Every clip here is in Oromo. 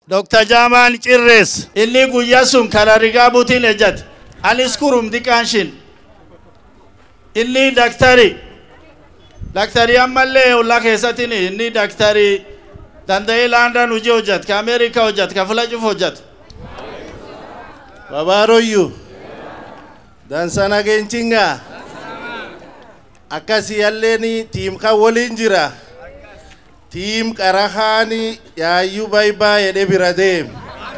Dr. Jaamaan Cirrees inni guyyaa sun karaa rigaa buutiin ejjate anis kurum diqaanshin inni daktari daktari ammallee ollaa keessatiin inni daktari danda'ee laandaan hojii hojjate ka Ameerikaa hojjate ka fula cufu hojjate. Babaaroyyuu dansana geenchingaa akkasii halleen tiim kan waliin jira tiim qarahaani yaayyuu baay'ee jedhe bira deem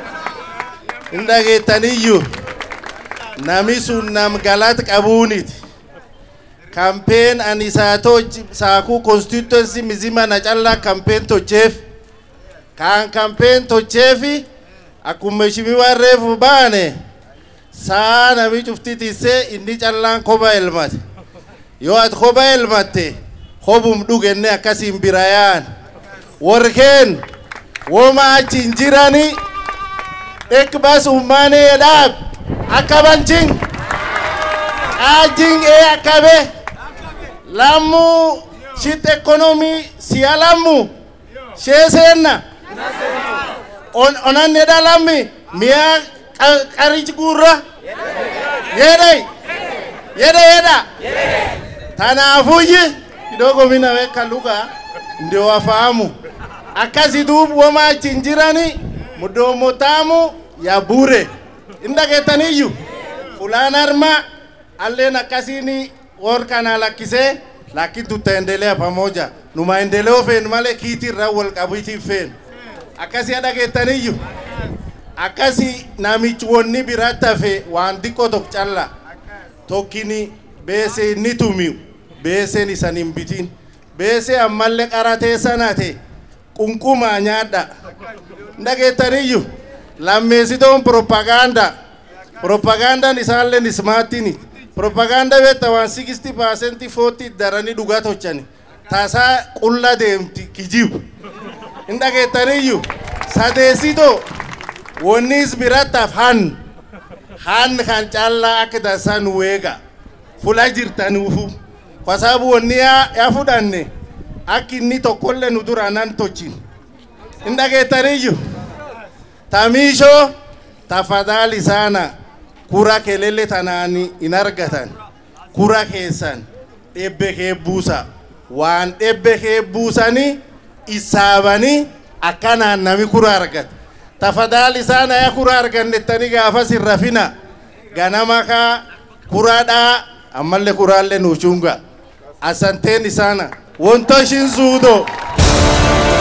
hin dhageettaniyyuu nami sun nam galat qabuuniti kampeen ani isaa toj saakuu konstituensi mizima na callaa kampeen tocheef kaan kampeen tocheefi akkuma ishimiwaa reefu baane saa nami cufti tissee inni callaan koba elmate yoo ati koba elmatte kobum dhugenne akkasiin bira yaan warkeen woma achin jirani dhek bas ummaanee dhaab akka banchin qaajin ee akkabe lammu shit ekonomi siya lammu shee seenna on onanne dha lammi miya qarich gurra yedai yeda yeda tanaafuyyi kidogo mina weka lugha ndio wafahamu akasi duubu woma achin jirani mudomo tamu ya bure indagetaniyu fulan arma allen akasini wor kana lakkise lakini tutaendelea pamoja nu maendeleo fen male kiitirra wal qabiti fen akkasi dhageettaniyyuu akkasi namichi wonni biratti hafe waan xiqqoo tokko calla tokkini beesee inni tumiu beeseen isan hin bitin beesee ammallee qaratee sanate qunqumaa nyaadha dhageettaniyyuu lammeessitoon propaganda propagandaan isaalleen ismaatini propaganda beetta waan 60 paasenti 40 daranii dhugaa tochani tasaa qulla deemti kijibu hin dhageettaniyyuu sadeessitoo wonnis birattaaf han han kan callaa akka tasaa nu weega fula jirtanuufu kwa sababu wonni ya fudhanne akka inni tokkollee nu dura nan tochin hin dhageettaniyyuu tamiishoo tafadhali sana kura kelele tanaani hin argatan kura keessan dhebbe kee buusa waan dhebbe kee buusanii isaabanii akkanaan nami kura argata tafadhali sana ya kura argannettani gaafas hin rafina ganama kaa kuraadhaa ammallee kuraallee nuuchunga asanteen isaana wonto ishin suudo